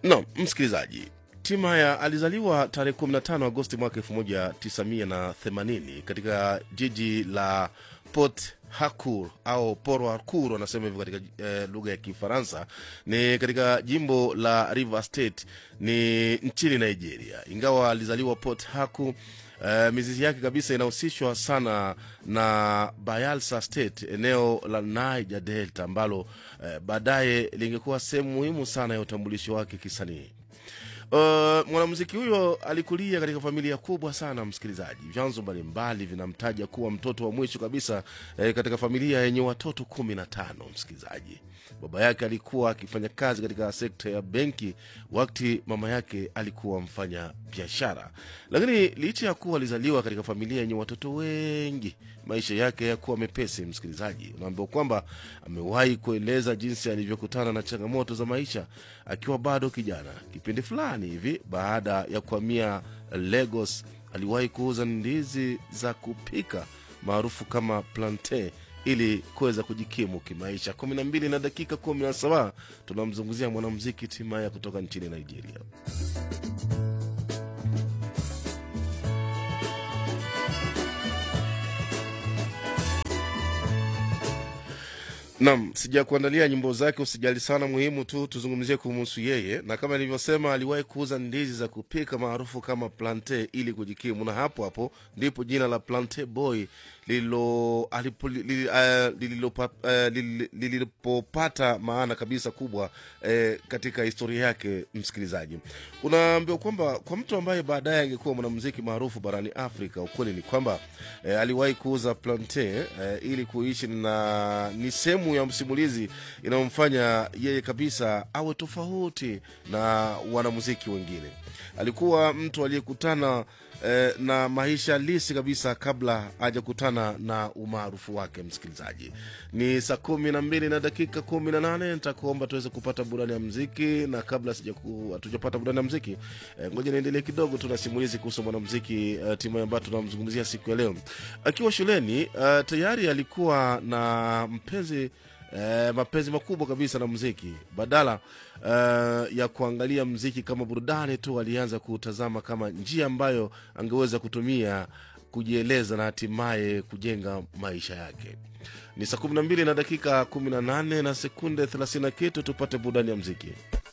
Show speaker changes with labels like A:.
A: No, msikilizaji, Timaya alizaliwa tarehe 15 Agosti mwaka 1980 katika jiji la Port Harcourt au Port Harcourt wanasema hivyo katika eh, lugha ya Kifaransa. Ni katika jimbo la River State, ni nchini Nigeria. Ingawa alizaliwa Port Harcourt, Uh, mizizi yake kabisa inahusishwa sana na Bayelsa State, eneo la Niger Delta ambalo uh, baadaye lingekuwa sehemu muhimu sana ya utambulisho wake kisanii. Uh, mwanamuziki huyo alikulia katika familia kubwa sana msikilizaji. Vyanzo mbalimbali vinamtaja kuwa mtoto wa mwisho kabisa eh, katika familia yenye watoto kumi na tano msikilizaji. Baba yake alikuwa akifanya kazi katika sekta ya benki, wakati mama yake alikuwa mfanya biashara. Lakini licha ya kuwa alizaliwa katika familia yenye watoto wengi, maisha yake yakuwa mepesi. Msikilizaji, unaambiwa kwamba amewahi kueleza jinsi alivyokutana na changamoto za maisha akiwa bado kijana. Kipindi fulani hivi baada ya kuhamia Lagos, aliwahi kuuza ndizi za kupika maarufu kama plantain ili kuweza kujikimu kimaisha. kumi na mbili na dakika kumi na saba tunamzungumzia mwanamuziki Timaya kutoka nchini Nigeria. Nam, sijakuandalia nyimbo zake, usijali sana. Muhimu tu tuzungumzie kumhusu yeye, na kama nilivyosema, aliwahi kuuza ndizi za kupika maarufu kama plante ili kujikimu, na hapo hapo ndipo jina la Plante Boy lililo- alipo- li- eh, lililopa- eh, lili- lilipopata maana kabisa kubwa eh, katika historia yake. Msikilizaji, unaambiwa kwamba kwa mtu ambaye baadaye angekuwa mwanamuziki maarufu barani Afrika, ukweli ni kwamba eh, aliwahi kuuza plante eh, ili kuishi, na ni sehemu ya msimulizi inayomfanya yeye kabisa awe tofauti na wanamuziki wengine. Alikuwa mtu aliyekutana eh, na maisha halisi kabisa kabla hajakutana na umaarufu wake. Msikilizaji, ni saa kumi na mbili na dakika kumi na nane nitakuomba tuweze kupata burani ya mziki, na kabla sijaku- hatujapata burani ya mziki eh, ngoja niendelee kidogo tu na simulizi kuhusu mwanamziki uh, timu ambayo tunamzungumzia siku ya leo. Akiwa shuleni uh, tayari alikuwa na mpenzi eh, mapenzi makubwa kabisa na muziki. Badala eh, ya kuangalia muziki kama burudani tu, alianza kuutazama kama njia ambayo angeweza kutumia kujieleza na hatimaye kujenga maisha yake. Ni saa 12 na dakika 18 na sekunde 30 na kitu, tupate burudani ya muziki.